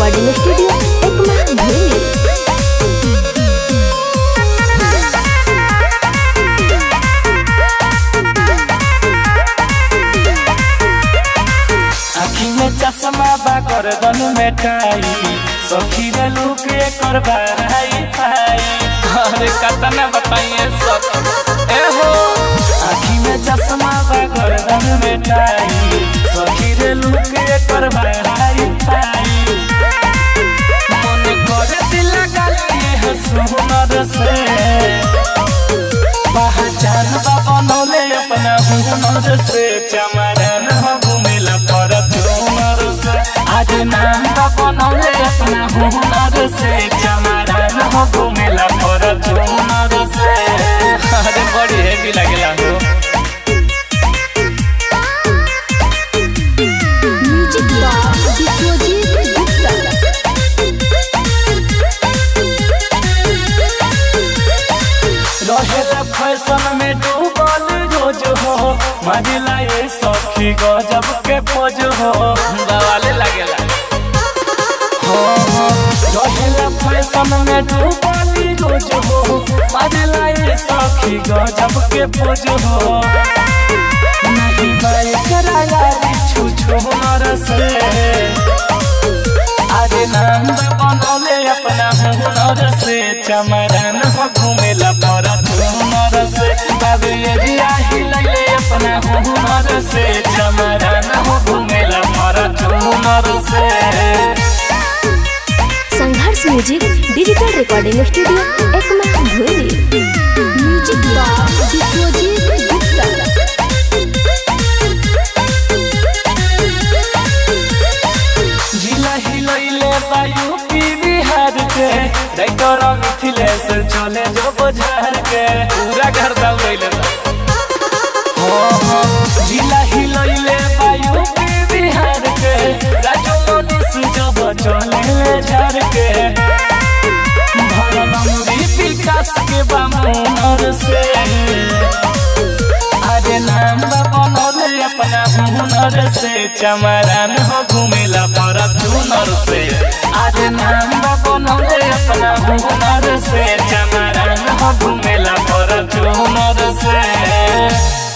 recording studio Ekma भूली आखी में चश्मा बा गर्दन में टाई सखी रे लुक एकर भाई भाई अरे कतना बताइए सब ए हो आखी में चश्मा बा गर्दन में टाई सखी रे लुक एकर भाई भाई मन करे दिल गलिए है सुनर से पहचान बा बनौले अपना हुनर से चमरन हो घूमेला फॉर्च्यूनर से आज नाम बा बनौले अपना हुनर से चमरन हो घूमेला फॉर्च्यूनर से अरे बड़ी हेवी लगेला हो म्यूजिक बॉक्स विश्वजीत गुप्ता रहेला फैशन में डूबल रोज हो मजिला ये सखी गजब के पोज हो बवाले लगेला हो हो रहेला फैशन में डूबल रोज हो मजिला ये सखी गजब के पोज हो नहीं बाई कराया छू छू नर से आज नाम बनौले अपना हुनर से चमरन हो घूमेला परा हुनर से बाबू एरिया हिलैले अपना हुनर से चमरन हो घूमेला परा हुनर से संघर्ष music digital recording studio Ekma भूली म्यूजिक बॉक्स विश्वजीत गुप्ता जिला हिलैले बायू पी बिहार के डाइटर मिथिलेश चले जो बजार के पूरा घर दौड़ैले बा हो हो जिला हिलैले बायू पी बिहार के राजू मनीष जब चले झार के भरलमरी विकास के बामुनर से अरे नाम बनौले अपना हुनर से चमरान हो घूमेला परत हुनर से अरे नाम बनौले अपना हुनर से चमरान हो घूमेला परत हुनर से